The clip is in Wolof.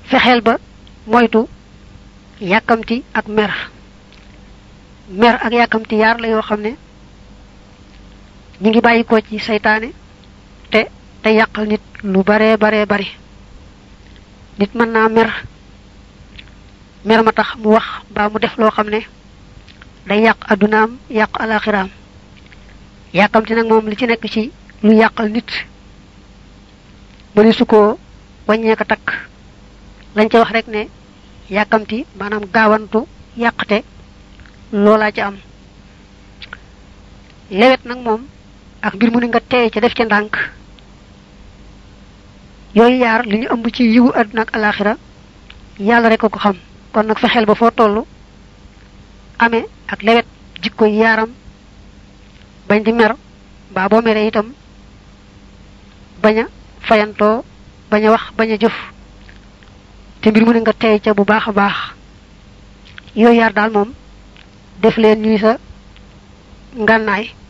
fexeel ba moytu yàkkamti ak mer mer ak yàkkamti yaar la yoo xam ne ñi ngi bàyyi ko ci seytaane te te yàqal nit lu bare bare bari nit mën naa mer mer ma tax mu wax mbaa mu def loo xam ne day yàq addunaam yàq alaxiraam yàkkamti nag moom li ci nekk ci lu yàqal nit mëni su ko wàññee ko takk lañ ca wax rek ne yàkkamti maanaam gaawantu yàqte loolaa ci am lewet nag moom ak mbir mu ne nga teey ca def ca ndànk yooyu yaar li ñu ëmb ci yiwu àdduna ak alaxira yàlla rek ko ko xam kon nag fexeel ba foo toll amee ak lewet jikko yaaram bañ di mer mbaa boo meree itam bañ a fayantoo bañ a wax bañ a jëf te mbir mu ne nga tey ca bu baax a baax yooyu yaar daal moom def leen ñuy sa ngànnaay